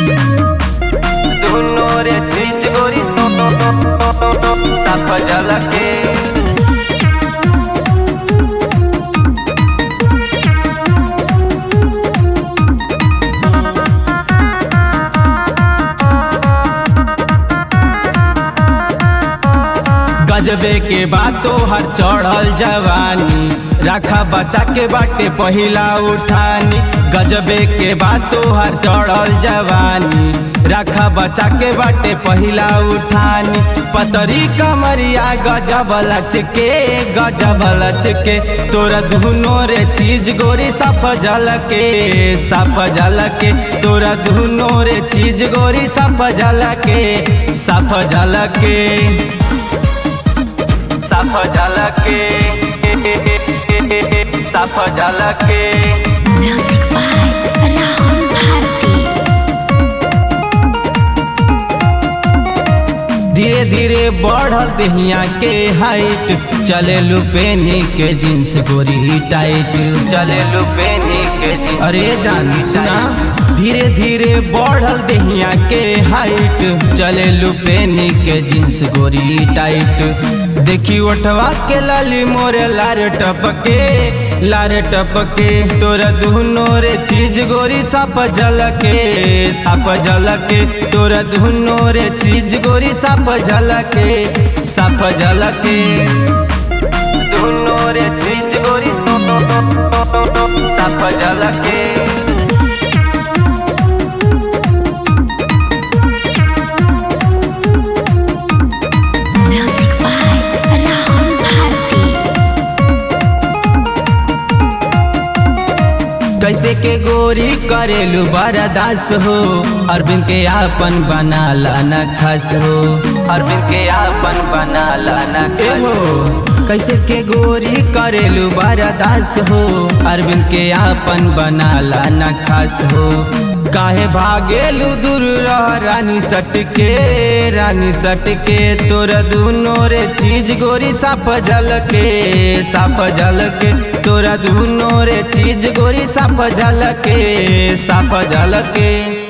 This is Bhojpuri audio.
दुनो रे चीज गोरी साफ झलके गजबे के बातो हर चढ़ल जवानी राखा बचा के बाटे पहिला उठानी गजबे के बातो हर चढ़ल जवानी राखा बचा के बाटे पहिला उठानी पतरी कमरिया गजब लचके गजब लचके तोरा दुनो रे चीज गोरी साफ झलके साफ झलके तोरा दुनो रे चीज गोरी साफ झलके साफ झलके साफ झलके साफ झलके Music by Rahul Bharti. धीरे धीरे बढ़ल दहिया के हाइट चले लुपेनी के जींस गोरी टाइट चले लुपेनी के जी अरे जानी सुना धीरे धीरे बढ़ल दहिया के हाइट चले लुपेनी के जींस गोरी टाइट देखी उठवा के लाली मोरे लार टपके लार टपके तोरा दुनो रे चीज गोरी साफ झलके साफ झलके तोरा दुनो रे चीज गोरी साफ झलके साफ झलके दुनो रे चीज गोरी साफ झलके Music by Rahul Bharti. कैसे के गोरी करेलू बरदास हो अरविंद के आपन बनाला न खस हो अरविंद के आपन बना लाना ए हो कैसे के गोरी करेलू बरदास हो अरविंद के आपन बनाला न खस हो काहे भागेलू दूर रह रानी सटके रानी सटके तोर दुनो रे चीज गोरी साफ झलके साफ झलके तोरा दुनो रे चीज गोरी साफ झलके साफ झलके